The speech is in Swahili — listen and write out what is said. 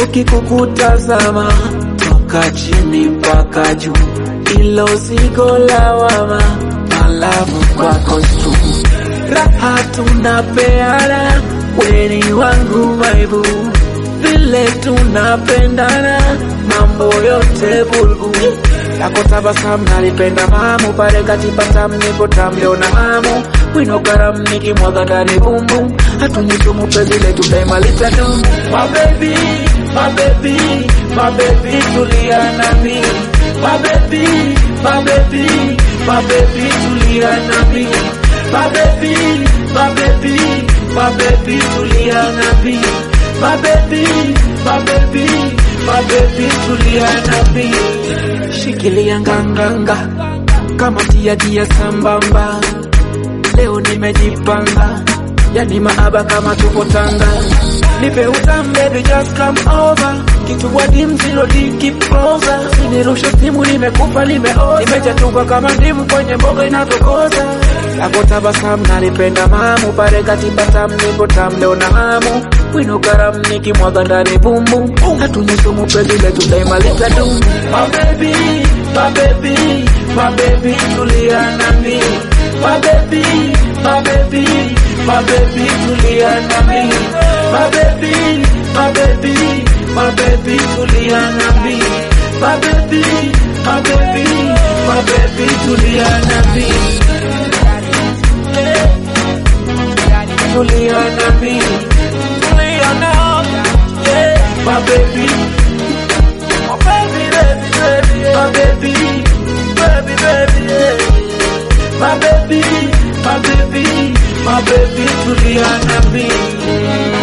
sichoki kukutazama toka chini mpaka juu, ilo zigo lawama, malavu kwako tu, raha tunapeana, weni wangu maibu, vile tunapendana, mambo yote bulbul lako tabasamu nalipenda mamu pale katipata mnipo tamliona hamu wino karam nikimwaga ndani bumbum hatunyishumu penzi letu daima litadumu my baby my baby my baby tulia nami my baby my baby my baby tulia nami my baby my baby my baby tulia nami my baby my baby my baby tulia nami shikilia nganganga kama tia dia sambamba leo nimejipanga yani maaba kama tupo tanga nipe utam baby just come over kitu wadi mzilo di keep closer sinirushe simu nimekufa nimeoza nimechatuka kama ndimu kwenye mboga inatokoza lako tabasamu nalipenda mamu pale katibatam nipo tam leo na hamu wino karam nikimwaga ndani bumbu hatunyeshumu penzi letu daima litadumu my baby my baby my baby tulia nami my baby my baby my baby tulia nami my baby my baby my baby tulia nami my baby my baby my baby tulia nami tulia nami tulia nami yeah my baby my baby baby baby my baby baby baby yeah my baby my baby my baby tulia nami